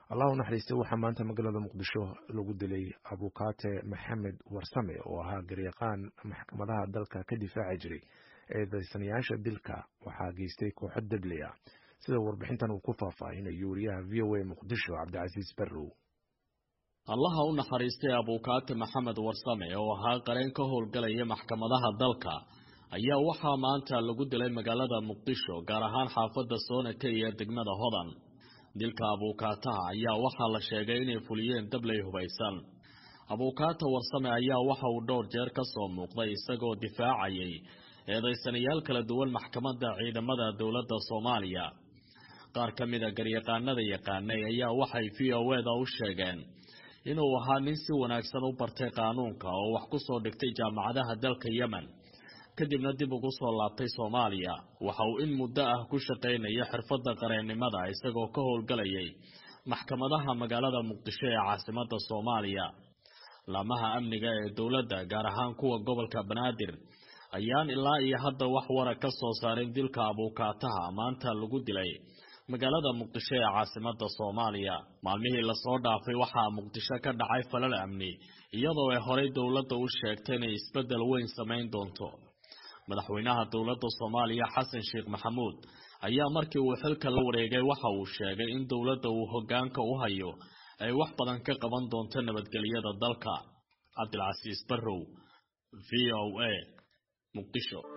allah u naxariistay waxaa maanta magaalada muqdisho lagu dilay abukaate maxamed warsame oo ahaa garyaqaan maxkamadaha dalka ka difaaci jiray eedaysanayaasha dilka waxaa geystay kooxo degli ah sida warbixintan uu ku faahfaahinayo wariyaha v o a muqdisho cabdicasiis barrow allaha u naxariistay abukaate maxamed warsame oo ahaa qareen ka howlgalaya maxkamadaha dalka ayaa waxaa maanta lagu dilay magaalada muqdisho gaar ahaan xaafadda soonaka iyo degmada hodan dilka abuukaataha ayaa waxaa la sheegay inay fuliyeen dabley hubaysan abuukaata warsame ayaa waxa uu dhowr jeer ka soo muuqday isagoo difaacayay eedaysanayaal kala duwan maxkamadda ciidamada dowladda soomaaliya qaar ka mida garyaqaanada yaqaanay ayaa waxay v o eda u sheegeen inuu ahaa nin si wanaagsan u bartay qaanuunka oo wax ku soo dhigtay jaamacadaha dalka yemen kadibna dib ugu soo laabtay soomaaliya waxa uu in muddo ah ku shaqaynaya xirfadda qareennimada isagoo ka howlgalayay maxkamadaha magaalada muqdisho ee caasimadda soomaaliya laamaha amniga ee dowladda gaar ahaan kuwa gobolka banaadir ayaan ilaa iyo hadda wax wara ka soo saarin dilka abuukaataha maanta lagu dilay magaalada muqdisho ee caasimadda soomaaliya maalmihii lasoo dhaafay waxaa muqdisho ka dhacay falal amni iyadoo ay horey dowladda u sheegtay inay isbeddel weyn samayn doonto madaxweynaha dowladda soomaaliya xasan sheekh maxamuud ayaa markii uu xilka la wareegay waxa uu sheegay in dowladda uu hoggaanka u hayo ay wax badan ka qaban doonto nabadgelyada dalka cabdilcasiis barrow v o a muqdisho